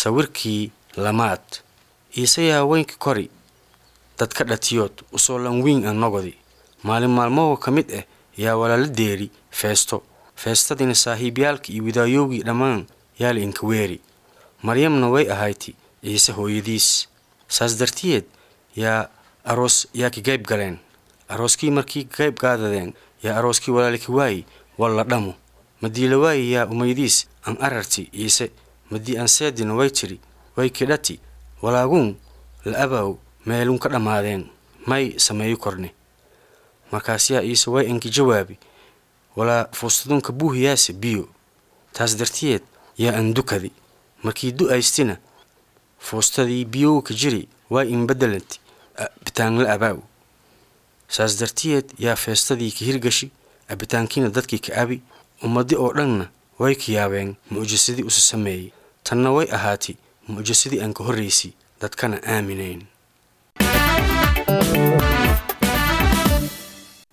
sawirkii lamaad iisayaa weynka kori dadka dhatiyood usoo lanwiin an nogodi maalin maalmahoo ka mid ah yaa walaala deeri feesto feestadiina saaxiibyaalkii iyo widaayowgii dhammaan yaa la inka weeri maryamna way ahayti ciise hooyadiis saas dartiyeed yaa aroos yaa ka qayb galeen arooskii markii ka qayb qaadadeen yaa arooskii walaaliki waayi walla dhamo madiila waayi yaa umaydiis an ararti ciise madii an seedina way tidhi way kidhati walaaguun la abaaw meelun ka dhammaadeen may sameeyo korne markaas yaa ciise way anki jawaabi walaa fuustadunka buuhiyaase biyo taas dartiyeed yaa an dukadi markii du'aystina fuustadii biyowka jiri way in beddelanti abitaanla abaaw saas dartiyeed yaa feestadii ka hirgashi abitaankiina dadkii ka abi ummadi oo dhanna way ka yaabeen mucjisadii usa sameeyey tanna way ahaati mucjisadii aan ka horraysay dadkana aaminayn